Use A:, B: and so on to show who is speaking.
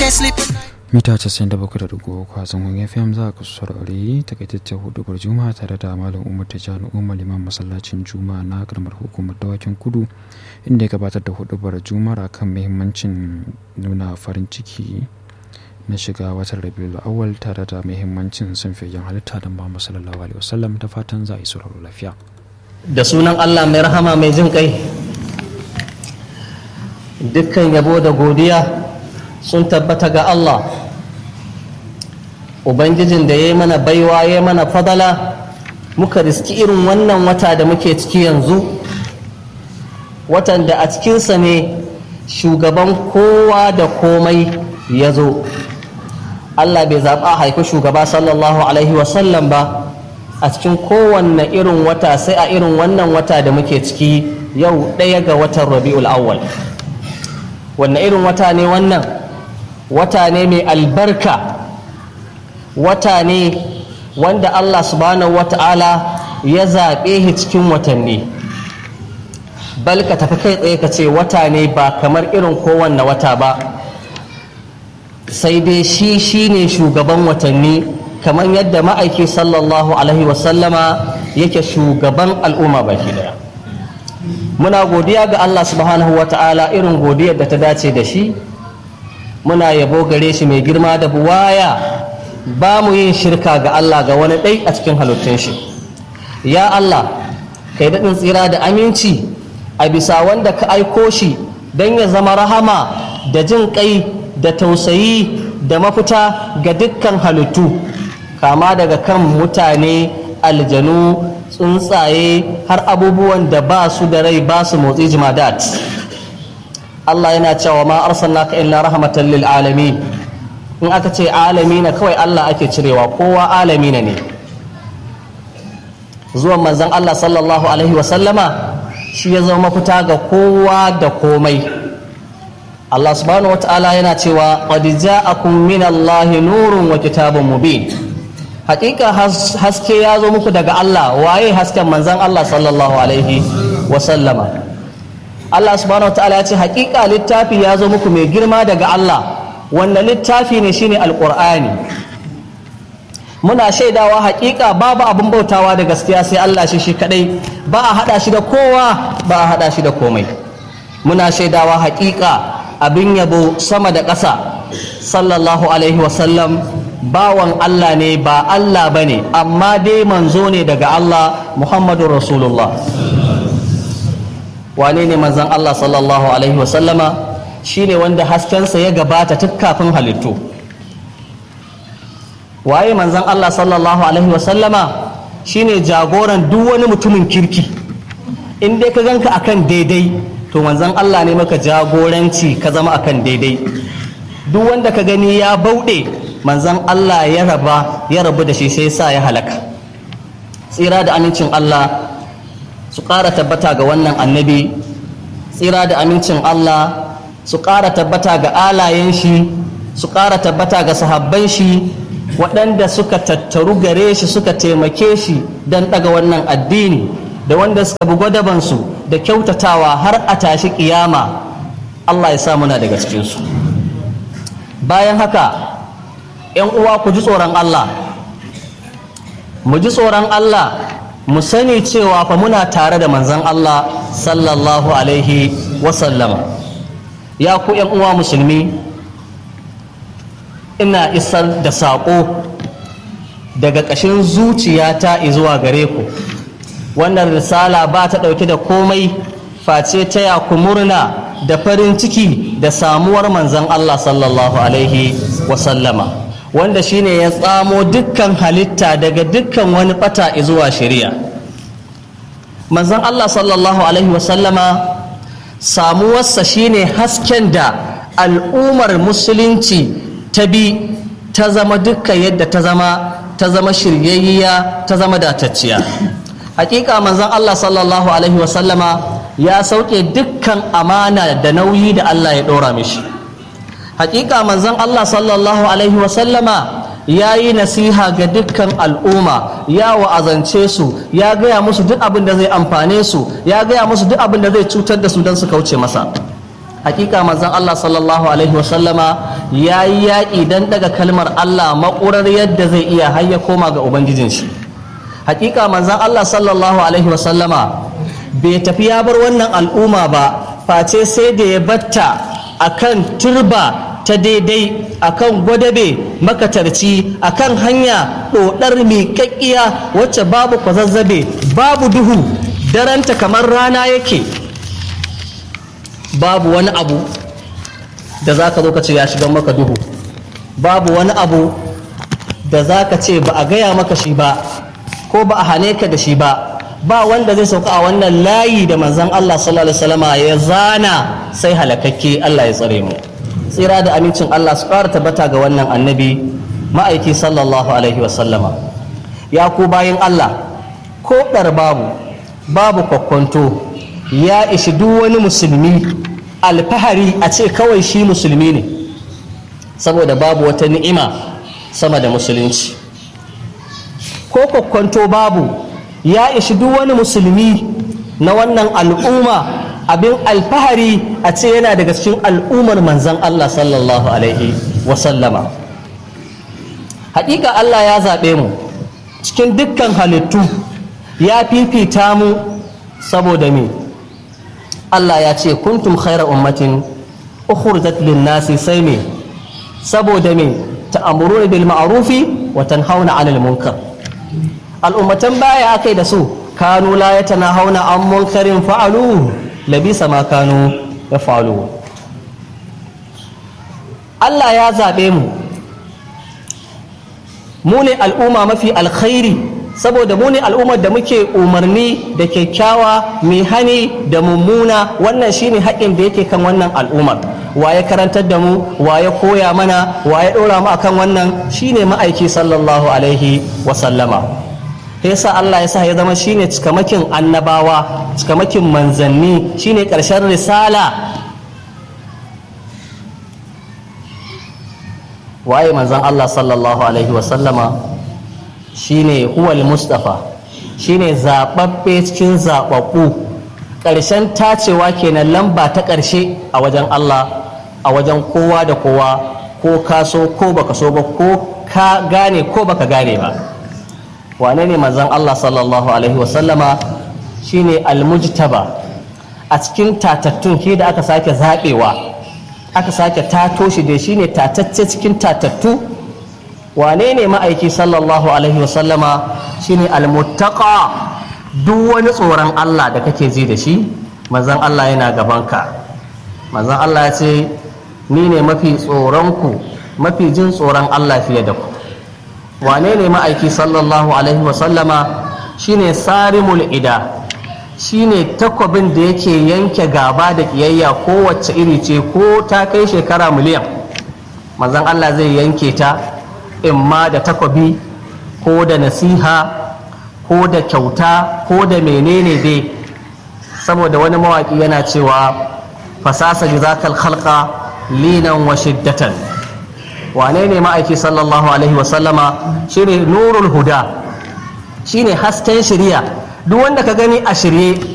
A: can't sleep at night.
B: mita 97.3 kwazon fm za ku saurari takaitaccen hudubar juma'a tare da malam umar tijjani umar liman masallacin juma'a na karamar hukumar dawakin kudu inda ya gabatar da hudubar juma'a kan muhimmancin nuna farin ciki na shiga watan rabiul awal tare da muhimmancin sanfiyayyen halitta da muhammad sallallahu alaihi wasallam da fatan za a yi sauraro lafiya
C: da sunan Allah mai rahama mai jin kai dukkan yabo da godiya sun tabbata ga Allah ubangijin da ya yi mana baiwa ya mana fadala muka riski irin wannan wata da muke ciki yanzu watan da a cikinsa ne shugaban kowa da komai ya zo Allah bai zaɓa haifi shugaba sallallahu alaihi wasallam ba a cikin kowanne irin wata sai a irin wannan wata da muke ciki yau ɗaya ga watan rabi'ul awwal wanne irin wata ne wannan wata ne mai albarka wata ne wanda allah subhanahu wata'ala ya zaɓe shi cikin watanni bal ka tafi kai tsaye ka ce wata ne ba kamar irin kowanne wata ba sai dai shi shine shugaban watanni kamar yadda ma'aiki sallallahu alaihi wasallama yake shugaban al'umma baki daya muna godiya ga Allah subhanahu wa ta'ala irin godiyar da ta dace da shi muna yabo gare shi mai girma da buwaya ba mu yin shirka ga Allah ga wani ɗai a cikin halittun shi ya Allah kai daɗin tsira da aminci a bisa wanda ka aiko shi don ya zama rahama da jin ƙai da tausayi da mafita ga dukkan halittu kama daga kan mutane aljanu tsuntsaye har abubuwan da ba su da rai ba su motsi jimadat Allah yana cewa ma arsalnaka illa rahmatan lil alamin in aka ce alamina kawai Allah ake cirewa kowa alamina ne zuwan manzon Allah sallallahu alaihi wasallama shi ya zama mafita ga kowa da komai Allah subhanahu wata'ala yana cewa qad ja'akum min Allahi nurun wa kitabun mubin hakika haske ya zo muku daga Allah waye hasken manzan Allah sallallahu alaihi wasallama Allah subhanahu ta'ala ya ce hakika littafi ya zo muku mai girma daga Allah wanda littafi ne shine alqur'ani muna shaidawa hakika babu abin bautawa da gaskiya sai Allah shi shi kadai ba a hada shi da kowa ba a hada shi da komai muna shaidawa hakika abin yabo sama da ƙasa sallallahu alaihi wasallam bawan Allah ne ba Allah ba ne amma dai manzo ne daga Allah Muhammadu Rasulullah wane ne manzan Allah sallallahu Alaihi wasallama shi ne wanda haskensa ya gabata tun kafin halittu waye manzan Allah sallallahu Alaihi wasallama shi ne jagoran duk wani mutumin kirki in dai ka ganka akan daidai to manzan Allah ne maka jagoranci ka zama akan daidai duk wanda ka gani ya bauɗe manzan Allah ya raba ya rabu da shi sai sa ya halaka tsira da amincin Allah su ƙara tabbata ga wannan annabi tsira da amincin Allah su ƙara tabbata ga alayen shi su ƙara tabbata ga sahabban shi waɗanda suka tattaru gare shi suka taimake shi don ɗaga wannan addini da wanda suka bi gwadabansu da kyautatawa har a tashi ƙiyama Allah ya sa muna daga cikinsu bayan haka ‘yan uwa ku ji tsoron Allah mu ji tsoron Allah mu sani cewa fa muna tare da manzan Allah sallallahu alaihi wasallama ya ku ‘yan uwa musulmi ina isar da saƙo daga ƙashin zuciyata zuwa gare ku wannan risala ba ta ɗauke da komai face taya ku murna da farin ciki da samuwar manzan Allah sallallahu alaihi wasallama wanda shine ya tsamo dukkan halitta daga dukkan wani bata zuwa shari'a manzon Allah sallallahu alaihi wasallama samuwarsa shine hasken da al'ummar musulunci ta bi ta zama dukkan yadda ta zama ta zama shiryayya ta zama datacciya hakika manzon Allah sallallahu alaihi wasallama ya sauke dukkan amana da nauyi da Allah ya ɗora mishi hakika manzon Allah sallallahu alaihi wasallama ya yi nasiha ga dukkan al'umma ya wa'azance su ya gaya musu duk abin da zai amfane su ya gaya musu duk abin da zai cutar da su don su kauce masa hakika manzon Allah sallallahu alaihi wasallama ya yi yaƙi don daga kalmar Allah maƙurar yadda zai iya har ya koma ga ubangijin shi hakika manzon Allah sallallahu alaihi wasallama bai tafi ya bar wannan al'umma ba face sai da ya batta akan turba ta daidai akan gwadabe makatarci akan hanya ɗoɗar miƙaƙƙiya wacce babu kwazazzabe babu duhu daranta kamar rana yake babu wani abu da za ka zo ka ce ya shiga maka duhu babu wani abu da za ka ce ba a gaya maka shi ba ko ba a hane ka da shi ba ba wanda zai sauka a wannan layi da manzan Allah sallallahu alaihi wasallama ya zana sai halakakke Allah ya tsare mu tsira da amincin Allah su ƙara tabbata ga wannan annabi ma'aiki sallallahu alaihi wasallama ya ku bayan Allah ko ɗar babu babu kwakwanto ya ishi duk wani musulmi alfahari a ce kawai shi musulmi ne saboda babu wata ni'ima sama da musulunci ko kwakwanto babu ya ishi duk wani musulmi na wannan al'umma abin alfahari a ce yana daga cikin al'ummar manzan Allah sallallahu alaihi wasallama haƙiƙa Allah ya zaɓe mu cikin dukkan halittu ya fifita mu saboda me Allah ya ce kuntum khaira ummatin ukhrijat lin-nasi sai me saboda me ta'muruna bil ma'rufi wa tanhauna 'anil munkar al'ummatan baya akai da su kanu la yatanahawna an munkarin fa'alu labisa ma kanu yaf'alu Allah ya zabe mu mu ne al'umma mafi alkhairi saboda mu ne al'ummar da muke umarni da kyakkyawa mai hani da mummuna wannan shine haƙƙin da yake kan wannan al'ummar wa ya karantar da mu wa ya koya mana wa ya ɗora mu akan wannan shine ma'aiki sallallahu alaihi wa sallama yasa Allah ya sa ya zama shine cikamakin annabawa cikamakin manzanni shine ƙarshen risala waye manzon Allah sallallahu alaihi wa sallama shine huwal mustafa shine zababbe cikin zababbu ƙarshen tacewa kenan lamba ta ƙarshe a wajen Allah a wajen kowa da kowa ko ka so ko baka so ba ko ka gane ko baka gane ba wane ne manzon Allah sallallahu alaihi wasallama shine almujtaba a cikin tatattun shi da aka sake zaɓewa aka sake tato shi da shine tatacce cikin tatattu wane ne ma'aiki sallallahu alaihi wasallama shine almuttaqa duk wani tsoron Allah da kake ji da shi manzon Allah yana gabanka manzon Allah ya ce ni ne mafi tsoronku mafi jin tsoron Allah fiye da ku wane ne ma'aiki sallallahu alaihi wasallama shine sarimul ida shine takwabin da yake yanke gaba da kiyayya kowace iri ce ko ta kai shekara miliyan manzon Allah zai yanke ta imma da takwabi ko da nasiha ko da kyauta ko da menene dai saboda wani mawaki yana cewa fasasa jizakal khalqa linan wa shiddatan wane ne ma'aiki sallallahu alaihi wasallama shine nurul huda shine hasken shirya duk wanda ka gani a shirye